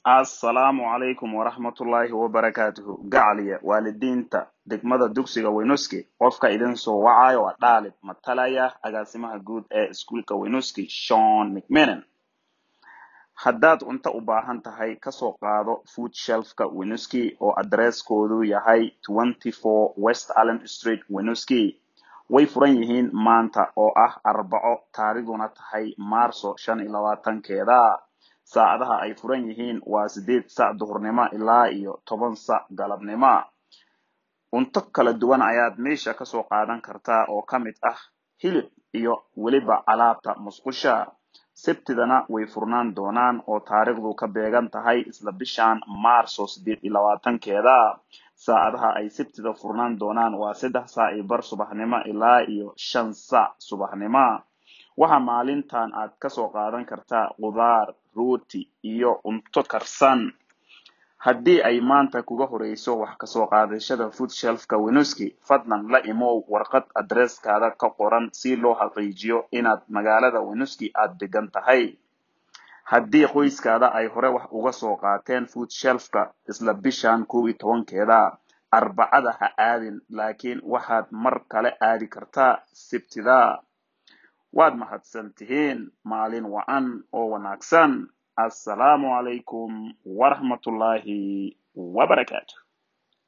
assalaamu calaykum waraxmatullaahi wabarakaatuhu gacaliya waalidiinta degmada dugsiga weynuski qofka idin soo wacayo waa dhaalib matalaya agaasimaha guud ee iskuulka weynuski shon mcminen haddaad cunto u baahan tahay kasoo qaado food shelfka weynuski oo adresskoodu yahay twenty four west allen street weynuski way furan yihiin maanta oo ah arbaco taarikhduna tahay maarso shan iyo labaatankeeda saacadaha ay furan yihiin waa sideed sac duhurnimo ilaa iyo toban sac galabnimo cunto kala duwan ayaad meesha kasoo qaadan kartaa oo ka mid ah hilib iyo weliba alaabta musqusha sabtidana way furnaan doonaan oo taariikhdu ka beegan tahay isla bishan maarso sideed iyo labaatankeeda saacadaha ay sabtida furnaan doonaan waa saddex saac iyo bar subaxnimo ilaa iyo shan sac subaxnimo waxa maalintan aad kasoo qaadan kartaa khudaar rooti iyo cunto karsan haddii ay maanta kuga horeyso wax kasoo qaadashada food shelfka wenuski fadlan la imow warqad adresskaada ka qoran si loo xaqiijiyo inaad magaalada wenuski aad degan tahay haddii qoyskaada ay hore wax uga soo qaateen food shelfka isla bishan kow iyo tobankeeda arbacada ha aadin laakiin waxaad mar kale aadi kartaa sibtida waad mahadsan tihiin maalin wacan oo wanaagsan assalaamu calaykum waraxmatullaahi wabarakaatu